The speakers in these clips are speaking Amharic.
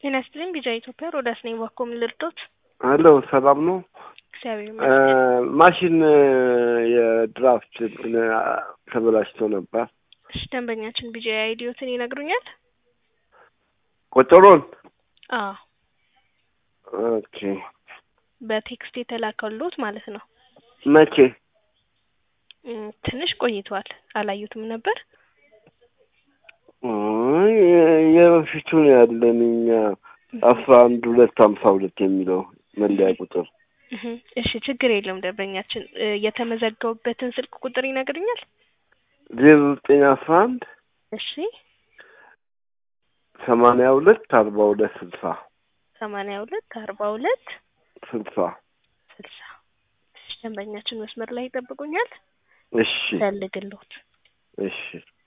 ጤና ይስጥልኝ ቢጃ ኢትዮጵያ ሮዳስ ነኝ። ባኮ ምን ልርዶት? አሎ ሰላም ነው። እግዚአብሔር ይመስገን። ማሽን የድራፍት እንትን ተበላሽቶ ነበር። እሺ ደንበኛችን ቢጃ አይዲዮትን ይነግሩኛል? ቁጥሩን አዎ ኦኬ። በቴክስት የተላከሉት ማለት ነው። መቼ? እም፣ ትንሽ ቆይቷል። አላዩትም ነበር? አይ፣ የበፊቱን ያለን እኛ አስራ አንድ ሁለት ሀምሳ ሁለት የሚለው መለያ ቁጥር እህ፣ እሺ ችግር የለውም ደንበኛችን እ፣ የተመዘገቡበትን ስልክ ቁጥር ይነግሩኛል? ዜሮ ዘጠኝ አስራ አንድ እሺ ሰማንያ ሁለት አርባ ሁለት ስልሳ ሰማንያ ሁለት አርባ ሁለት ስልሳ ስልሳ እሺ ደንበኛችን መስመር ላይ ይጠብቁኛል። እሺ ፈልግልዎት እሺ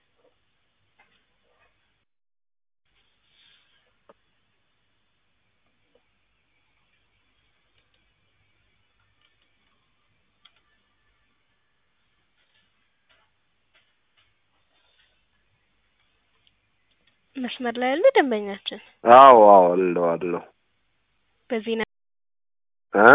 መስመር ላይ ያለ ደንበኛችን አዎ አዎ አለው አለው በዚህ ነ- እ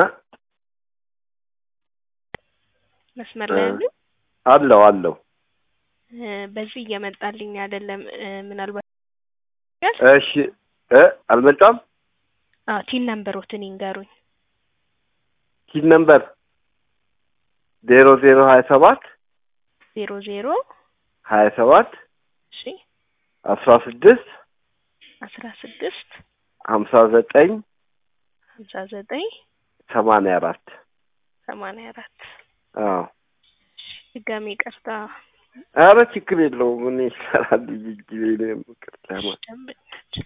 መስመር ላይ ያሉ አለው አለው እ፣ በዚህ እየመጣልኝ አይደለም እ፣ ምናልባት እሺ እ አልመጣም አዎ ቲን ነምበሮትን ይንገሩኝ። ኪድ ነምበር ዜሮ ዜሮ ሀያ ሰባት ዜሮ ዜሮ ሀያ ሰባት እሺ አስራ ስድስት አስራ ስድስት ሀምሳ ዘጠኝ ሀምሳ ዘጠኝ ሰማንያ አራት ሰማንያ አራት አዎ ድጋሜ ይቅርታ ኧረ ችግር የለውም ምን ይሰራል ጊዜ ነው ይቅርታ ማለት ደንበኛችን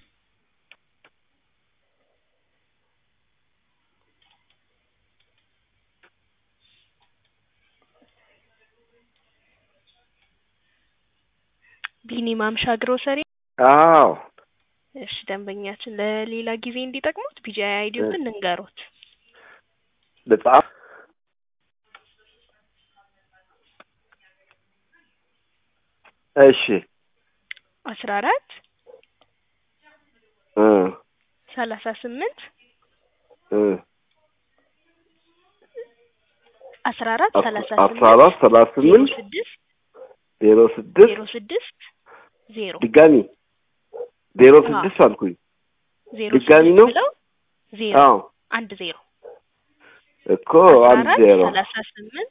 ቢኒ ማምሻ ግሮሰሪ አዎ እሺ ደንበኛችን ለሌላ ጊዜ እንዲጠቅሙት ቢጂአይ አይዲዮትን እንንገሩት ልጻፍ እሺ አስራ አራት እ ሰላሳ ስምንት እ አስራ አራት አስ- ሰላሳ አስራ አራት ሰላሳ ዜሮ ስምንት ስድስት ዜሮ ስድስት ዜሮ ስድስት ዜሮ ድጋሚ ዜሮ ስድስት አልኩኝ ዜሮ ድጋሚ ስድስት ነው? ብለው ዜሮ አዎ አንድ ዜሮ እኮ አስራ አንድ አራት ዜሮ ሰላሳ ስምንት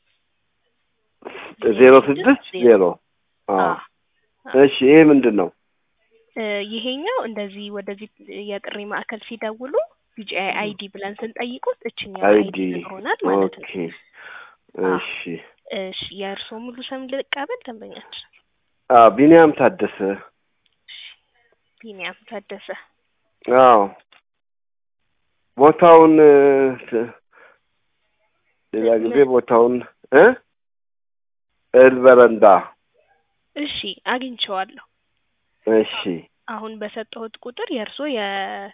ዜሮ ስድስት ዜሮ አዎ አዎ እሺ ይሄ ምንድን ነው እ፣ ይሄኛው እንደዚህ ወደዚህ የጥሪ ማዕከል ሲደውሉ ቢጂአይ አይዲ ብለን ስንጠይቁት እችኛው አይዲ አይዲ ይሆናል ማለት ነው። ኦኬ አዎ። እሺ እሺ የእርስዎ ሙሉ ስም ልቀበል ደንበኛችን? አ ቢኒያም ታደሰ ቢኒያም ታደሰ። አዎ ቦታውን እ፣ ት- ሌላ ጊዜ ቦታውን እ እህል በረንዳ እሺ አግኝቼዋለሁ። እሺ አሁን በሰጠሁት ቁጥር የእርስዎ የ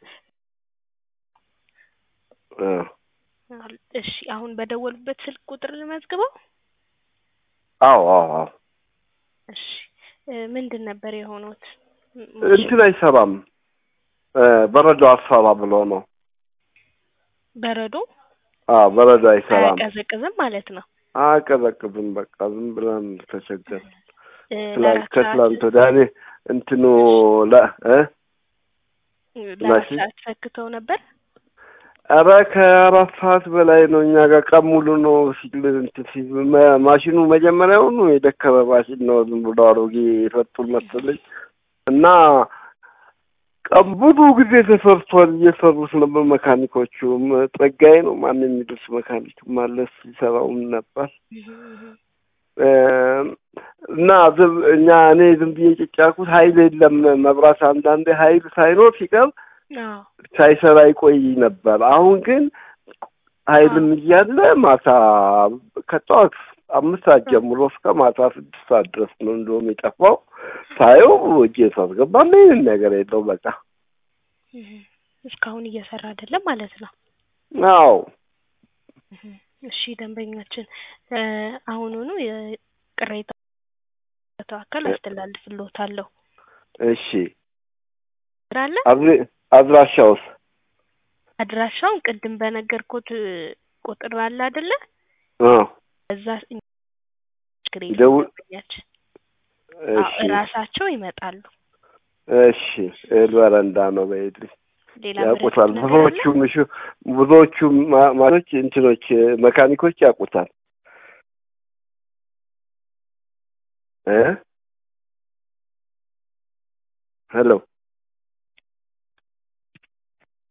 እ እሺ አሁን በደወሉበት ስልክ ቁጥር ልመዝግበው? አዎ አዎ አዎ እሺ እ፣ ምንድን ነበር የሆኑት? እንትን አይሰራም እ፣ በረዶ አሰራ ብሎ ነው በረዶ አዎ በረዶ አይሰራም አያቀዘቅዝም ማለት ነው። አቀዘቅዝም በቃ ዝም ብለን ተቸገር እ፣ ትላንት ለአራት ከትላንት ሰዓት ወዲያ እኔ እንትኑ ለ እ ለአራት ማሽን? ሰዓት ሰክተው ነበር። ኧረ ከአራት ሰዓት በላይ ነው። እኛ ጋር ቀን ሙሉ ነው ሲል እንትን ሲል መ- ማሽኑ መጀመሪያውኑ የደከመ ማሽን ነው። ዝም ብሎ አሮጌ የፈጡን መሰለኝ እና ቀን ብዙ ጊዜ ተሰርቷል። እየሰሩት ነበር መካኒኮቹም። ጸጋዬ ነው ማን የሚደርስ መካኒክ ማለት ሲሰራውም ነበር እ፣ እና ዝም እኛ እኔ ዝም ብዬ ጭጭ ያልኩት ኃይል የለም መብራት አንዳንዴ ኃይል ሳይኖር ሲቀር አዎ ሳይሰራ ይቆይ ነበር። አሁን ግን ኃይልም እያለ ማታ ከጠዋት አምስት ሰዓት ጀምሮ እስከ ማታ ስድስት ሰዓት ድረስ ነው እንደውም የጠፋው። ሳየው እጄ ሳስገባ ምንም ነገር የለው በቃ እህ፣ እስካሁን እየሰራ አይደለም ማለት ነው። አዎ እህ፣ እሺ ደንበኛችን እ፣ አሁኑኑ የቅሬታ አካል አስተላልፍልዎታለሁ። እሺ አለ አብሬ አድራሻውስ አድራሻውን ቅድም በነገርኩት ቁጥር አለ አይደለ? አ እዛ ችግር የለም ደውል ደንበኛችን። አዎ እሺ እራሳቸው ይመጣሉ። እሺ እህል በረንዳ ነው በይልኝ ሌላ ያውቁታል። ምረጡት ነገር አለ? ብዙዎቹም እሺ ብዙዎቹም ማ- ማለቶች እንትኖች መካኒኮች ያውቁታል እ ሄሎ